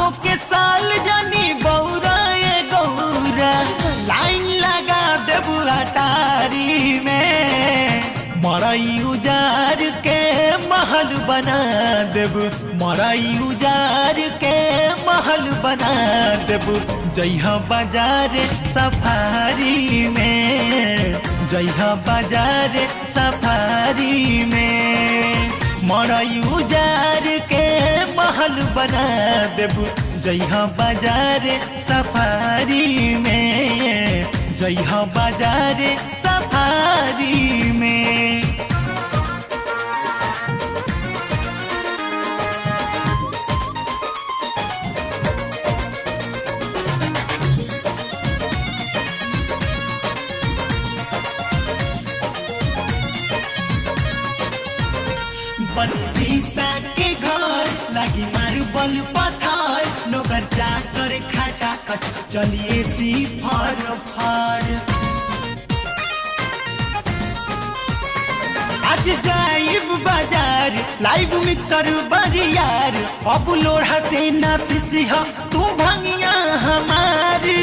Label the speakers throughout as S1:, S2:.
S1: असो के साल जानी बौरा ये गौरा लाइन लगा देबू अटारी में मरई उजार के महल बना देबू मरई उजार के महल बना देबू जइहा बाजार सफारी में जइहा बाजार सफारी में मरई उजार के महल बना देबू जइहा बाजार सफारी में जइहा बाजार सफारी में बनी शीशा के घर लगी मार्बल पत्थर नौकर चाकर खाचा कच चलिए सी फर फर आज जाइब बाजार लाइव मिक्सर बरियार अब लोढ़ा से ना पिसी तू भंगिया हमारी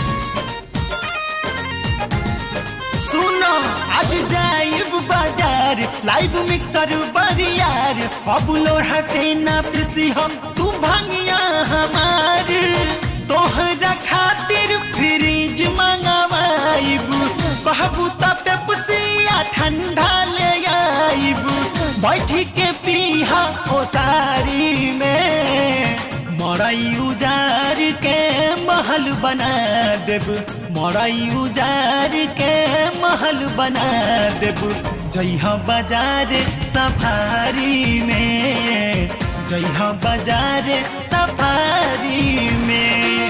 S1: सुनो आज जाइब बाजार लाइव मिक्सर बरियार अब लोढ़ा से ना पिसी हम तू भंगिया हमार तोहरा खातिर फ्रिज मंगवाइब कहबू त पेप्सिया ठंडा ले आइब बैठी के पीहा ओ सारी में मरई उजार के महल बना देब मरई उजार के महल बना देब जइहा बाजार सफारी में जइहा बाजार सफारी में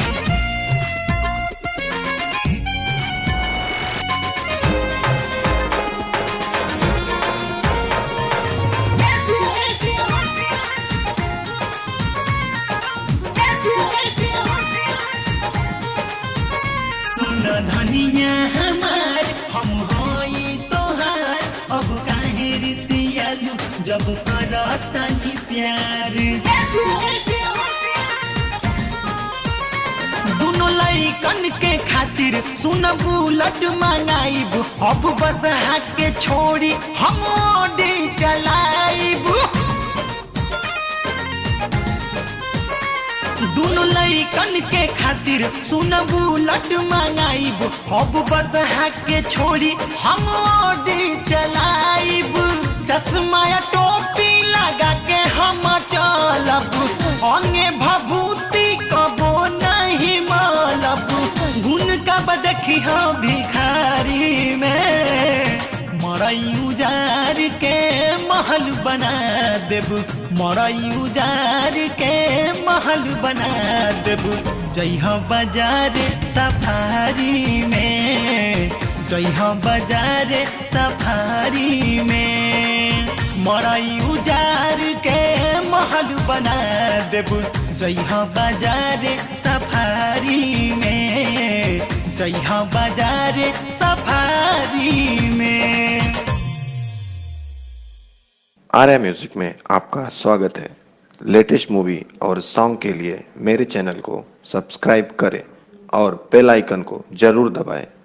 S1: सुन धनिया हमार हम होई तोहार अब काहे रिसियालू जब करतनी प्यार दुनो लइकन के खातिर सुन बुलट मंगाइब अब बस हाथ के छोड़ी हम ओडी चलाइब दुनो लइकन के खातिर सुन बुलट मंगाइब अब बस हाथ के छोड़ी हम ओडी चलाइब चश्मा या टोपी लगा के हम चलब अंगे भभूति कबो नहीं मालब गुन कब देखी हम भिखारी में मरई उजार के महल बना देब मरई उजार के महल बना देब जइहा बाजार सफारी में जइहा बाजार सफारी में मरई उजार के महल बना देब जइहा बाजार सफारी में जइहा बाजार सफारी में
S2: आर्या म्यूजिक में आपका स्वागत है लेटेस्ट मूवी और सॉन्ग के लिए मेरे चैनल को सब्सक्राइब करें और बेल आइकन को जरूर दबाएं